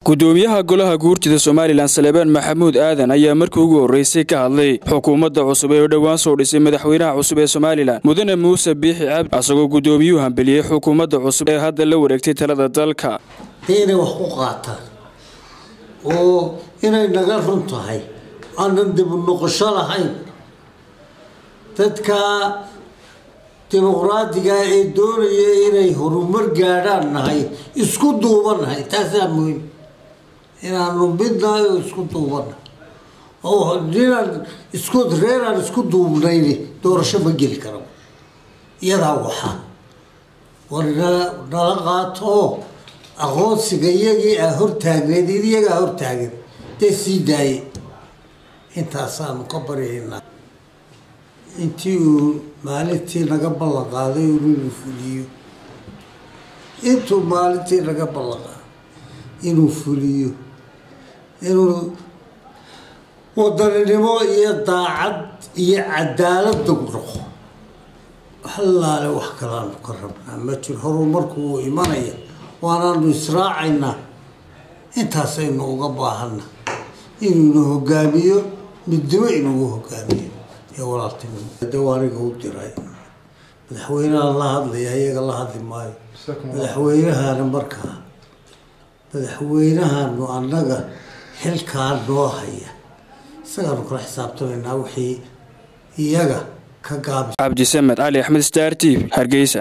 gudoomiyaha golaha guurtida somalilan salebaan maxamuud aadan ayaa markii ugu horreysay ka hadlay xukuumadda cusub ee dhowaan soo dhisay madaxweynaha cusub ee somalilan mudane muuse biixi cabdi asagoo gudoomiyuhu hambeliyey xukuumadda cusub ee hadda la wareegtay talada dalka dee inay wax ku qaataan oo inay naga run tahay aanan dibu noqosho lahayn dadka dimuqraadiga ee doonaya inay horumar gaadhaan nahay isku duubanahay taasaa muhiim inaanu midnahay oo isku duubanahay oo ninaan isku reeraan isku duubnayni doorasho ma geli karo iyadaa waxaa war nala qaato oo aqoonsiga iyagii aa hortaagneed iyagaa hortaagan dee sii daaye intaasaanu ka baryaynaa intii uu maalintii naga ballan qaaday inuu fuliyo intuu maalintii naga ballan qaaday inuu fuliyo inuu wadaninimo iyo daacad iyo cadaalad dog noqo halaale wax kalaanu ka rabnaa ma jiro horumarku wuu imanaya waanaanu israacaynaa intaasaynu uga baahana inuuna hogaamiyo midnimo inugu hogaamiyo iyo walaaltinimo dawaaniga u diray madaxweynaha la hadlaya iyaga la hadli maayo madaxweynahana markaa madaxweynahanu annaga xilkaa noo haya isagaanu kala xisaabtamaynaa wixii iyaga ka gaabis cabdisamed cali axmed star t v hargeysa